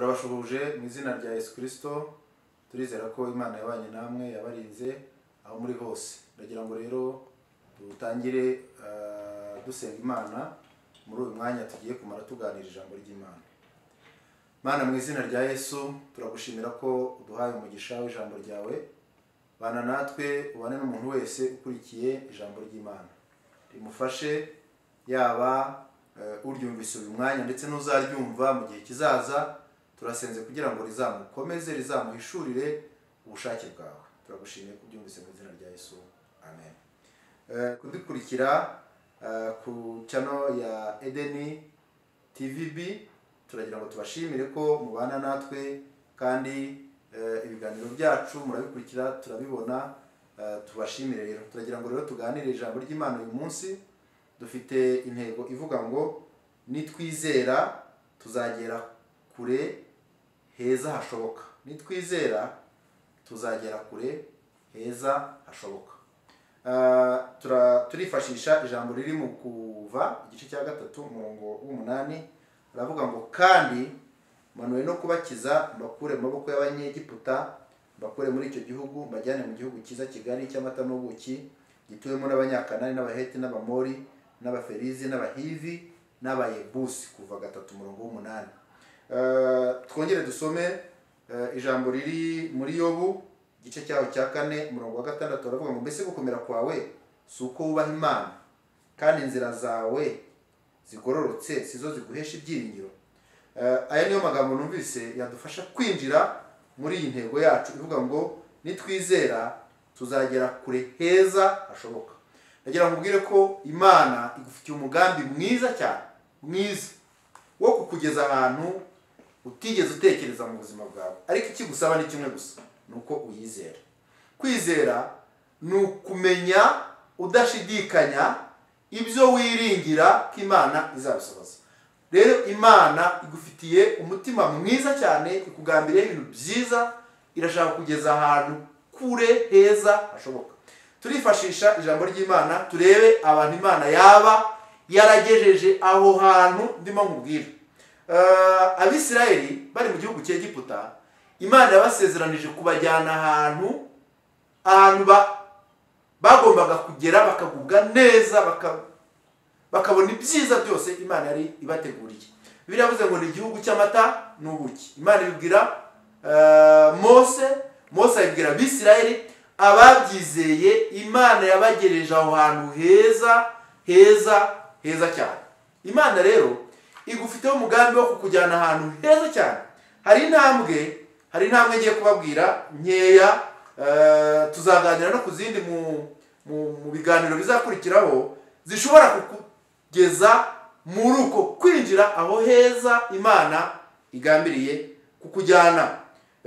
turabashuhuje mu izina rya yesu kirisito turizera ko imana yabanye namwe yabarinze aho muri hose ndagira ngo rero dutangire ah, dusenga imana muri uyu mwanya tugiye kumara tuganira ijambo ry'imana mana mu izina rya yesu turagushimira ko uduhaye umugisha w'ijambo ryawe bana natwe ubane n'umuntu wese ukurikiye ijambo ry'imana rimufashe yaba eh, uryumvise uyu mwanya ndetse n'uzaryumva mu gihe kizaza turasenze kugira ngo rizamukomeze rizamuhishurire ubushake bwawe turagushimiye ko ubyumvise mu izina rya yesu amen Eh, kudukurikira eh, ku channel ya edeni tvb turagira ngo tubashimire ko mubana natwe kandi eh, ibiganiro byacu murabikurikira turabibona eh, tubashimire rero turagira ngo rero tuganire ijambo ry'imana uyu munsi dufite intego ivuga ngo nitwizera tuzagera kure heza hashoboka nitwizera tuzagera kure heza hashoboka Ah, tura- turifashisha ijambo riri mu kuva igice cya gatatu umurongo w'umunani aravuga ngo kandi manuwe no kubakiza mbakure mu maboko y'abanyegiputa mbakure muri icyo gihugu mbajyane mu gihugu cyiza kigari cy'amata n'ubuki gituwemo n'abanyakanani n'abaheti n'abamori n'abaferizi n'abahivi n'abayebusi kuva gatatu umurongo w'umunani Ah, twongere dusome eh, ijambo riri muri yobu igice cyaho cya kane umurongo wa gatandatu baravuga ngo mbese gukomera kwawe si uko wubaha imana kandi inzira zawe zigororotse sizo ziguhesha ibyiringiro Eh, aya niyo magambo numvise yadufasha kwinjira muri iyi ntego yacu ivuga ngo nitwizera tuzagera kure heza hashoboka ndagira ngo ubwire ko imana igufitiye umugambi mwiza cyane mwiza wo kukugeza ahantu utigeze utekereza mu buzima bwawe ariko ikigusaba ni kimwe gusa ni uko uyizera kwizera ni ukumenya udashidikanya ibyo wiringira ko imana izabisohoza rero imana igufitiye umutima mwiza cyane ikugambiriye ibintu byiza irashaka kugeza ahantu kure heza hashoboka turifashisha ijambo ry'imana turebe abantu imana yaba yaragejeje aho hantu ndimo nkubwira Eh, abisirayeli bari mu gihugu cy'egiputa imana yabasezeranije kubajyana ahantu ahantu ba- bagombaga kugera bakagubwa neza baka- bakabona ibyiza byose imana yari ibateguriye biriya yavuze ngo ni igihugu cy'amata n'ubuki imana ibibwira eh, mose mose ayibwira abisirayeli ababyizeye imana yabagereje aho hantu heza heza heza cyane imana rero igufiteho umugambi wo kukujyana ahantu heza cyane hari intambwe hari intambwe ngiye kubabwira nkeya eh, tuzaganira no ku zindi mu, mu, mu biganiro bizakurikiraho zishobora kukugeza muri uko kwinjira aho heza imana igambiriye kukujyana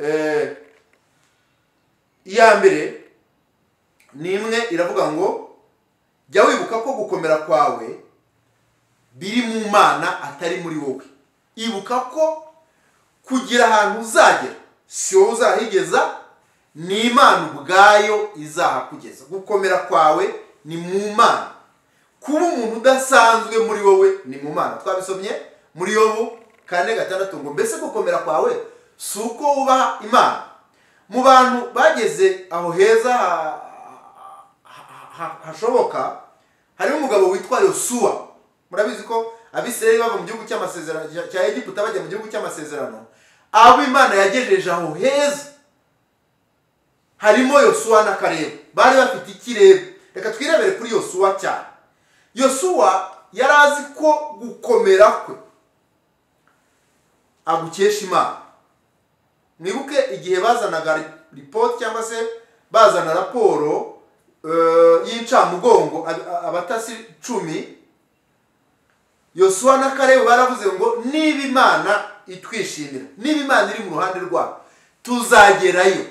Eh, iya mbere ni imwe iravuga ngo jya wibuka ko gukomera kwawe biri mu mana atari muri wowe ibuka ko kugira ahantu uzagera si wowe uzahigeza ni imana ubwayo izahakugeza gukomera kwawe ni mu mana kuba umuntu udasanzwe muri wowe ni mu mana twabisomye muri yobu kane gatandatu ngo mbese gukomera kwawe si uko wubaha imana mu bantu bageze aho heza ha- ha- ha- hashoboka harimo umugabo witwa yosuwa murabizi ko abisirayeli bava mu gihugu cy'amasezerano cya- cya egiputa bajya mu gihugu cy'amasezerano abo imana yagejeje aho heza harimo yosuwa na karebu bari bafite ikirere reka twirebere kuri yosuwa cyane yosuwa yari azi ko gukomera kwe agukesha imana mwibuke igihe bazanaga ri- ripoti cyangwa se bazana raporo eh, y'incamugongo ab- a- abatasi cumi yosuwa na karebu baravuze ngo niba imana itwishimira niba imana iri mu ruhande rwabo tuzagerayo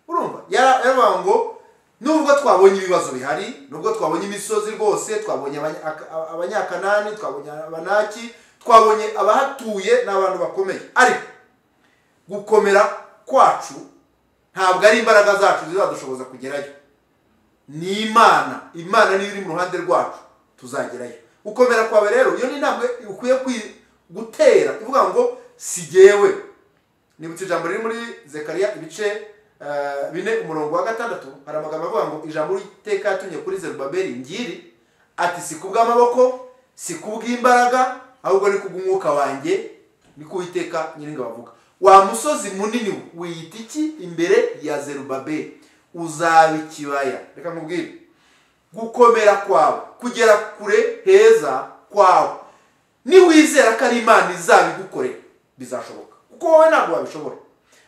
urumva yara- yaravuga ngo nubwo twabonye ibibazo bihari nubwo twabonye imisozi rwose twabonye abanya- aka- a- abanyakanani twabonye abanaki twabonye abahatuye ni abantu bakomeye ariko gukomera kwacu ntabwo ari imbaraga zacu zizadushoboza kugerayo ni imana imana niyo iri mu ruhande rwacu tuzagerayo gukomera kwawe rero iyo ni intambwe ukwiye kwi- gutera ivuga ngo si jyewe nibutse ijambo riri muri zekariya ibice eh, bine umurongo wa gatandatu hari amagambo avuga ngo ijambo ry'iteka yatumye kuri zerubabeli ngiri ati si kubw'amaboko si kubw'imbaraga ahubwo ni kubw'umwuka wanjye ni kuwiteka nyiringa bavuga wa musozi munini wiyita iki imbere ya zerubabeli uzaba ikibaya reka nkubwire gukomera kwawe kugera kure heza kwawe niwizera ko ari imana izabigukorera bizashoboka kuko wowe ntabwo wabishobora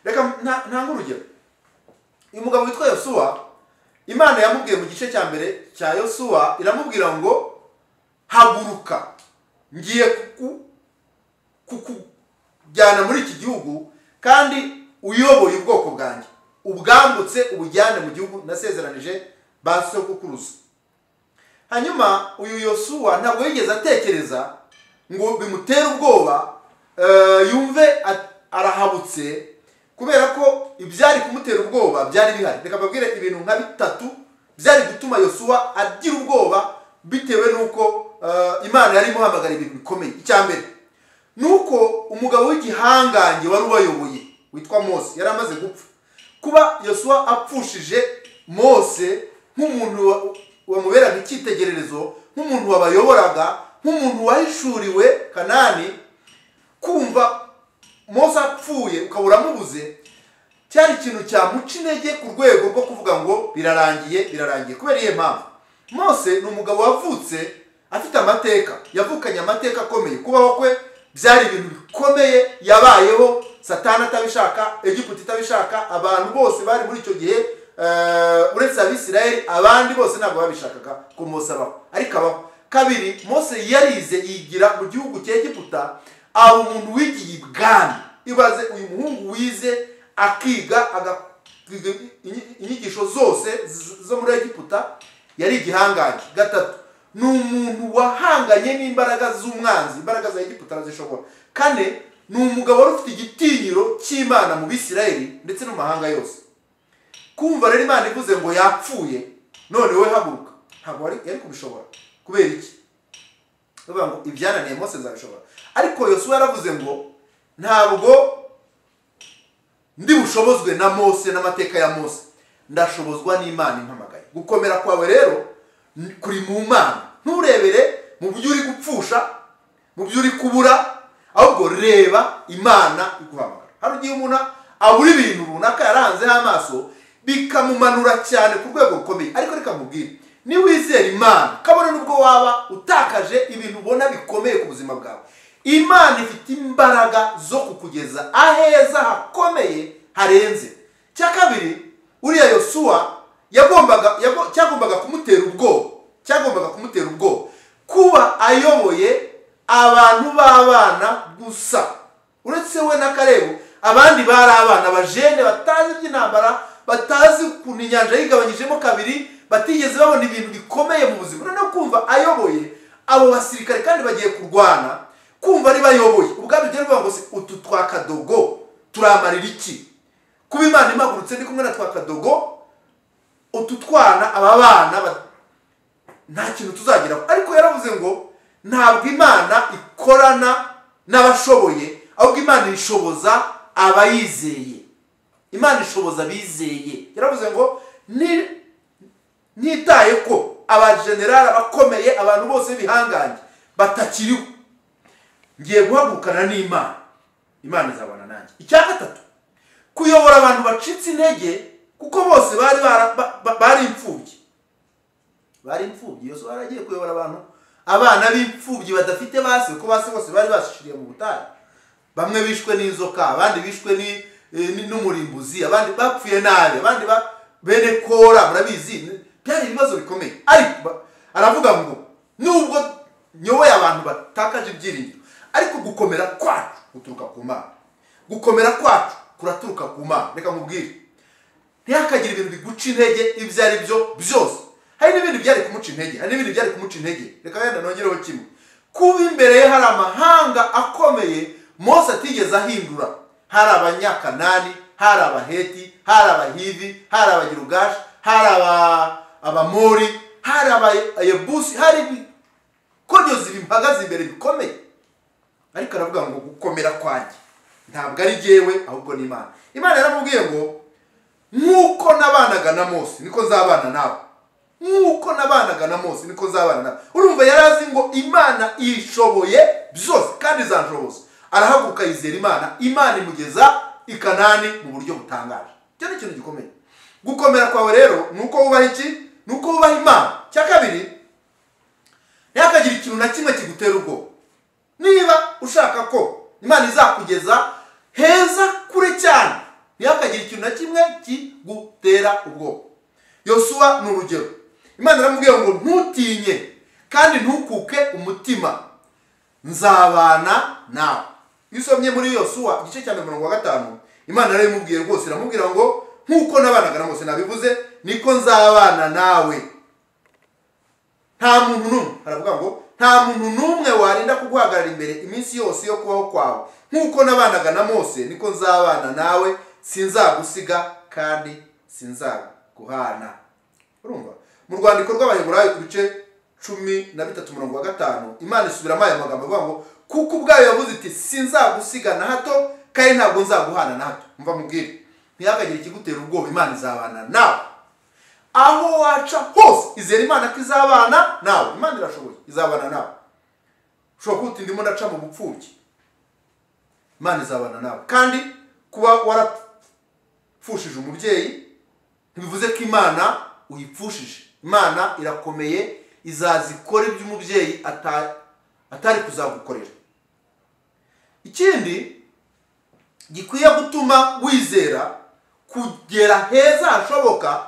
reka nta- ntange urugero uyu mugabo witwa yosuwa imana yamubwiye mu gice cya mbere cya yosuwa iramubwira ngo haguruka ngiye kuku- kukujyana muri iki gihugu kandi uyoboye ubwoko bwanjye ubwambutse ubujyane mu gihugu nasezeranije ba sokukuruza hanyuma uyu yosuwa ntabwo yigeze atekereza ngo bimutere ubwoba eh, yumve a- arahabutse kubera ko ibyari kumutera ubwoba byari bihari reka mbabwire ibintu nka bitatu byari gutuma yosuwa agira ubwoba bitewe n'uko eh, imana yari imuhamagara ibintu bikomeye icya mbere ni uko umugabo w'igihangange wari ubayoboye witwa mose yari amaze gupfa kuba yosuwa apfushije mose nk'umuntu wa- wamuberaga icyitegererezo nk'umuntu wabayoboraga nk'umuntu wahishuriwe kanani kumva mose apfuye ukaba uramubuze cyari ikintu cyamuca intege ku rwego rwo kuvuga ngo birarangiye birarangiye kubera iyihe mpamvu mose ni umugabo wavutse afite amateka yavukanye amateka akomeye kubaho kwe byari ibintu bikomeye yabayeho satani atabishaka egiputa itabishaka abantu bose bari muri icyo gihe eh, uretse abisirayeli abandi bose ntabwo babishakaga ko mose abaho ariko abaho kabiri mose yarize yigira mu gihugu cya egiputa aba umuntu wigiye ibwami ibaze uyu muhungu wize akiga agakiga inyi- inyigisho zose z- zo muri egiputa yari igihangange gatatu ni umuntu wahanganye n'imbaraga z'umwanzi imbaraga za egiputa arazishobora kane ni umugabo wari ufite igitinyiro cy'imana mu bisirayeli ndetse no mu mahanga yose kumva rero imana ivuze ngo yapfuye none we haguruka ntabwo wari- yari kubishobora kubera iki bavuga ngo ibyananiye mose nzabishobora ariko yosuwa yaravuze ngo ntabwo ndi bushobozwe na mose n'amateka ya mose ndashobozwa n'imana impamagaye gukomera kwawe rero ni- kuri mu mana nturebere mu byo uri gupfusha mu byo uri kubura ahubwo reba imana iguhamagara hari igihe umuntu abura ibintu runaka yarahanzeho amaso bikamumanura cyane ku rwego rukomeye ariko reka mubwire niwizera imana kabone n'ubwo waba utakaje ibintu ubona bikomeye ku buzima bwawe imana ifite imbaraga zo kukugeza aheza hakomeye harenze cya kabiri uriya yosuwa yagombaga yago- cyagombaga kumutera ubwoba cyagombaga kumutera ubwoba kuba ayoboye abantu b'abana gusa uretse we na karebu abandi bari abana bajene batazi iby'intambara batazi ukuntu inyanja yigabanyijemo kabiri batigeze babona ibintu bikomeye mu buzima noneho kumva ayoboye abo basirikare kandi bagiye kurwana kumva ari bayoboye ubwabyo byari bivuga ngo se utu twa kadogo turamarira iki kuba imana imagurutse ndi kumwe na twa kadogo utu twana aba bana ba- nta kintu tuzageraho ariko yaravuze ngo ntabwo imana ikorana n'abashoboye ahubwo imana ishoboza abayizeye imana ishoboza abizeye yaravuze ngo "Ni- nitaye ko abajenerali abakomeye abantu bose bihangange batakiriho ngiye guhagurukana n'imana imana izabana nanjye icya gatatu kuyobora abantu bacitse intege kuko bose bari bara- ba- ba- bari imfubyi bari imfubyi yose baragiye kuyobora abantu abana b'imfubyi badafite base kuko base bose bari bashishiriye mu butayu bamwe bishwe n'inzoka abandi bishwe ni- eh, ni- n'umurimbuzi abandi bapfuye nabi abandi ba- bene kora murabizi byari ibibazo bikomeye ariko ba- aravuga ngo nubwo nyoboye abantu batakaje ibyiringiro ariko gukomera kwacu guturuka ku mana gukomera kwacu kuraturuka ku mana reka nkubwire ntihakagire ibintu biguca intege ibyo ari byo byose hari n'ibindi byari kumuca intege hari n'ibindi byari kumuca intege reka wenda nongereho kimwe kuba imbere ye hari amahanga akomeye mose atigeze ahindura hari abanyakanani hari abaheti hari abahivi hari abagirugashi hari aba- abamori hari abayebusi hari ibikoryozi bimpagaze imbere bikomeye ariko aravuga ngo gukomera kwanjye ntabwo ari jyewe ahubwo ni imana imana yaramubwiye ngo nk'uko nabanaga na mose niko nzabana nawe nk'uko nabanaga na mose niko nzabana nawe urumva yari azi ngo imana ishoboye byose kandi izashoboza arahaguruka yizera imana imana imugeza i kanani mu buryo butangaje icyo ni ikintu gikomeye gukomera kwawe rero ni uko wubaha iki ni uko wubaha imana cya kabiri ntihakagire ikintu na kimwe kigutera ubwoba niba ushaka ko imana izakugeza heza kure cyane ntihakagire ikintu na kimwe kigutera ubwoba yosuwa ni urugero imana iramubwiye ngo ntutinye kandi ntukuke umutima nzabana nawe iyo usomye muri yosuwa igice cya mirongo gatanu imana rero imubwiye rwose iramubwira ngo nk'uko nabanaga na mose nabivuze niko nzabana nawe nta muntu n'umwe haravuga ngo nta muntu n'umwe warinda kuguhagarara imbere iminsi yose yo kubaho kwawe nk'uko nabanaga na mose niko nzabana nawe sinzagusiga kandi sinzaguhana urumva mu rwandiko rw'abaheburayo ku bice cumi na bitatu murongo wa gatanu imana isubiramo aya magambo avuga ngo kuko ubwayo yavuze iti sinzagusiga na hato kandi ntabwo nzaguhana na hato mva mubwire ntihakagire ikigutera ubwoba imana izabana nawe aho waca hose izera imana ko izabana nawe imana irashoboye izabana nawe ushobora kuba uti ndimo ndaca mu bupfubyi imana izabana nawe kandi kuba warapfushije umubyeyi ntibivuze ko imana uyipfushije imana irakomeye izaza ikora ibyo umubyeyi ata- atari kuzagukorera ikindi gikwiye gutuma wizera kugera heza hashoboka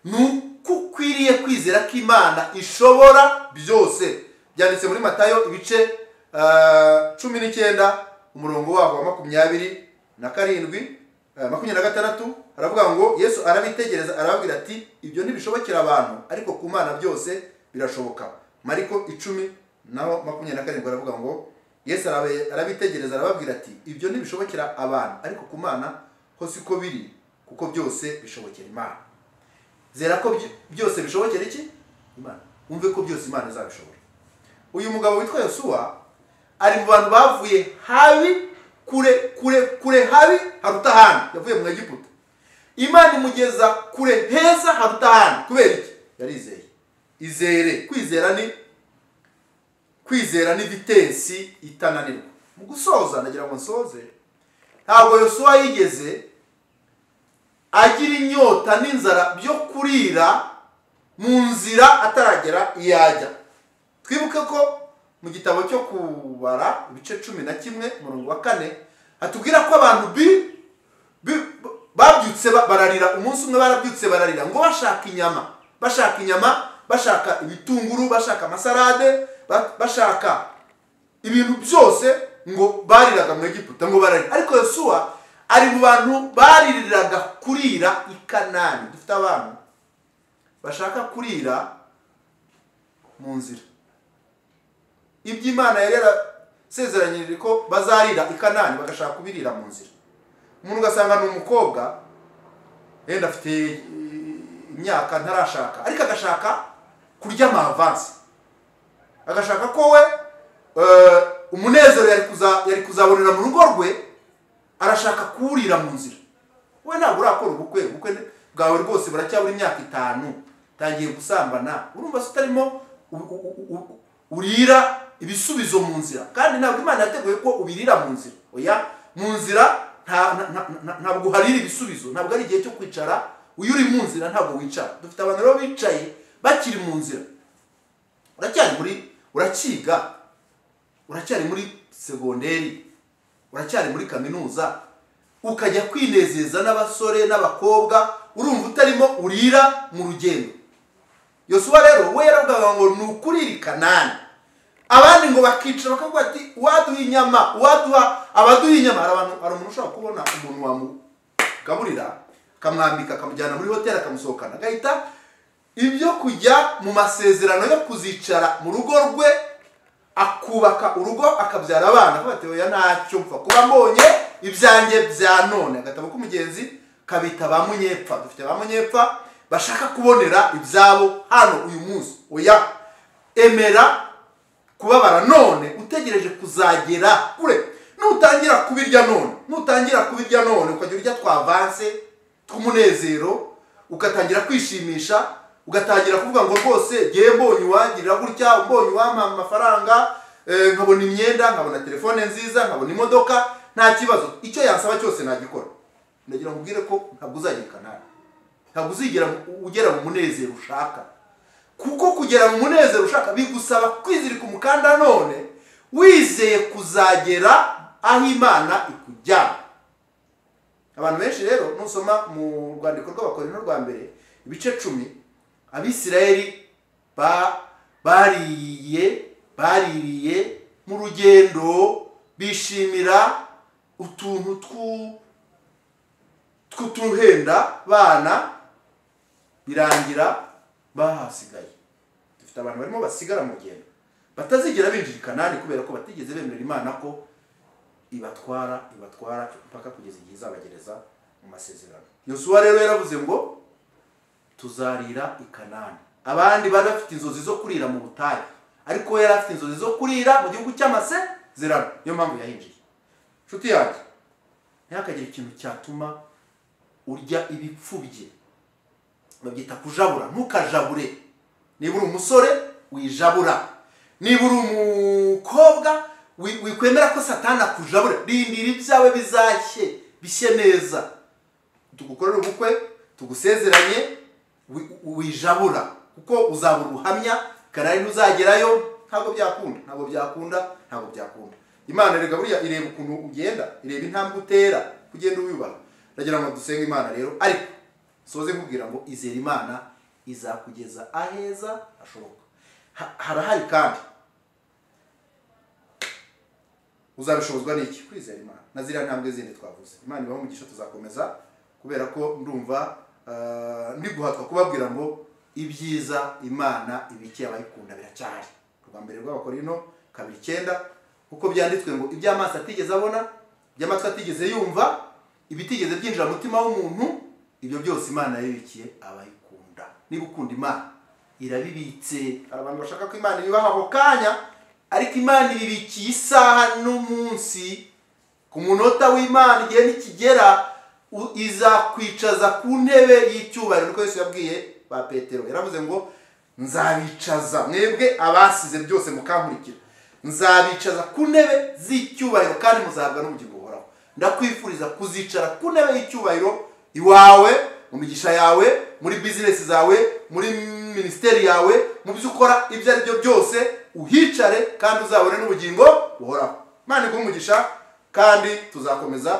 ni uko ukwiriye kwizera ko imana ishobora byose byanditse muri matayo ibice ah, cumi n'icyenda umurongo waho wa makumyabiri na karindwi ah, makumyabiri na gatandatu aravuga ngo yesu arabitegereza arababwira ati ibyo ntibishobokera abantu ariko ku mana byose birashoboka mariko icumi naho makumyabiri na karindwi aravuga ngo yesu arabe- arabitegereza arababwira ati ibyo ntibishobokera abantu ariko ku mana ho siko biri kuko byose bishobokera imana zera ko byo- byose bishobokera iki imana wumve ko byose imana izabishobora uyu mugabo witwa yosuwa ari mu bantu bavuye habi kure kure kure habi haruta ahandi yavuye mu egiputa imana imugeza kure heza haruta ahandi kubera iki yarizeye izere kwizera ni kwizera ni vitensi itananirwa mu gusoza nagira ngo nsoze ntabwo yosuwa yigeze agira inyota n'inzara byo kurira mu nzira ataragera iyo ajya twibuke ko mu gitabo cyo kubara ibice cumi na kimwe umurongo wa kane hatubwira ko abantu bi- bi- babyutse ba- bararira umunsi umwe barabyutse bararira ngo bashaka inyama bashaka inyama bashaka ibitunguru bashaka amasarade ba- bashaka ibintu byose ngo bariraga mu egiputa ngo bararira ariko yosuwa ari mu bantu baririraga kurira i kanani dufite abantu bashaka kurira mu nzira ibyo imana yari yarasezeranyirije ko bazarira i kanani bagashaka kubirira mu nzira umuntu ugasanga ni umukobwa yenda afite eh, imyaka ntarashaka ariko agashaka kurya amavansi agashaka ko we eh, umunezero yari kuza- yari kuzabonera mu rugo rwe arashaka kuwurira mu nzira we ntabwo urakora ubukwe ubukwe bwawe rwose buracyabura imyaka itanu tangiye gusambana urumva se utarimo u- u- u- urira ibisubizo mu nzira kandi ntabwo imana yateguye ko ubirira mu nzira oya mu nzira nta- nta- nta- nta- ntabwo uharira ibisubizo ntabwo ari igihe cyo kwicara uyu uri mu nzira ntabwo wicara dufite abantu rero bicaye bakiri mu nzira uracyari muri urakiga uracyari muri segonderi uracyari muri kaminuza ukajya kwinezeza n'abasore n'abakobwa urumva utarimo urira mu rugendo yosuwa rero we yaravugaga ngo ni ukurira i kanani abandi ngo bakicara bakavuga ati uwaduha inyama uwaduha abaduha inyama hari abantu hari umuntu ushobora kubona umuntu wamugaburira akamwambika akamujyana muri hoteli akamusohokana agahita ibyo kujya mu masezerano yo kuzicara mu rugo rwe akubaka urugo akabyara abana ko batewe ntacyo mpfa kuba mbonye ibyanjye bya none agatabo k'umugenzi kabita ba munyepfa dufite ba munyepfa bashaka kubonera ibyabo hano uyu munsi oya emera kubabara none utegereje kuzagera kure nutangira kubirya none nutangira kubirya none ukajya urya twavanse tw'umunezero ugatangira kwishimisha ugatangira kuvuga ngo rwose ngewe mbonye uwangirira gutya mbonye uwampa amafaranga eh, nkabona imyenda nkabona telefone nziza nkabona imodoka nta kibazo icyo yansaba cyose nagikora ndagira ngo ubwire ko ntabwo uzagira kanari ntabwo uzigera ugera mu munezero ushaka kuko kugera mu munezero ushaka bigusaba kwizirika umukanda none wizeye kuzagera aho imana ikujyana abantu benshi rero nusoma mu rwandiko rw'abakorino rwa mbere ibice cumi abisirayeli ba- baririye baririye mu rugendo bishimira utuntu tw'u- tw'utuhenda bana birangira bahasigaye dufite abantu barimo basigara mu rugendo batazigera binjira i kanani kubera ko batigeze bemera imana ko ibatwara ibatwara mpaka kugeza igihe izabagereza mu masezerano yosuwa rero yaravuze ngo tuzarira i kanani abandi bari bafite inzozi zo kurira mu butayu ariko we yari afite inzozi zo kurira mu gihugu cy'amasezerano niyo mpamvu yahinjiye inshuti yanjye ntihakagire ikintu cyatuma urya ibipfubye babyita kujabura ntukajabure niba uri umusore wijabura niba uri umukobwa wi- wikwemera ko satani akujabura rindira ibyawe bizashye bishye neza tugukorere ubukwe tugusezeranye wi- wijabura kuko uzabura ubuhamya kanari ntuzagerayo ntabwo byakunda ntabwo byakunda ntabwo byakunda imana rega buriya ireba ukuntu ugenda ireba intambwe utera kugenda uyubaha ndagira ngo dusenge imana rero ariko soze nkubwira ngo izera imana izakugeza aheza hashoboka Ha- harahari kandi uzabishobozwa n'iki kwizera imana na ziriya ntambwe zindi twavuze imana ibaha umugisha tuzakomeza kubera ko ndumva eh, ndi guhatwa kubabwira ngo ibyiza imana ibikiye abayikunda biracyari rwa mbere rw'abakorino kabiri icyenda kuko byanditswe ngo iby'amaso atigeze abona iby'amatwi atigeze yumva ibitigeze byinjira mu mutima w'umuntu ibyo byose imana yabibikiye abayikunda niba ukunda imana irabibitse hari abantu bashaka ko imana ibibaha ako kanya ariko imana ibibikiye isaha n'umunsi ku munota w'imana igihe nikigera u- izakwicaza ku ntebe y'icyubahiro niko yesu yabwiye ba petero yaravuze ngo nzabicaza mwebwe abasize byose mukankurikira nzabicaza ku ntebe z'icyubahiro kandi muzahabwa n'ubugingo buhoraho ndakwifuriza kuzicara ku ntebe y'icyubahiro iwawe mu migisha yawe muri bizinesi zawe muri minisiteri yawe mu byo ukora ibyo ari byo byose uhicare kandi uzabone n'ubugingo buhoraho imana iguhe umugisha kandi tuzakomeza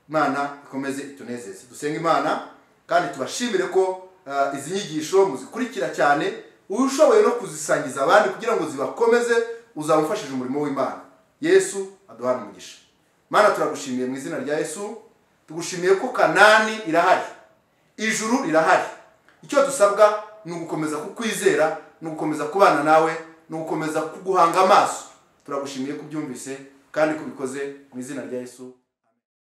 imana ikomeze itunezeze dusenge imana kandi tubashimire ko eh, izi nyigisho muzikurikira cyane ushoboye no kuzisangiza abandi kugira ngo zibakomeze uzaba ufashije umurimo w'imana yesu aduhane umugisha mana turagushimiye mu izina rya yesu tugushimiye ko kanani irahari ijuru rirahari icyo dusabwa ni ugukomeza kukwizera ni ugukomeza kubana nawe ni ugukomeza kuguhanga amaso turagushimiye ko ubyumvise kandi ko ubikoze mu izina rya yesu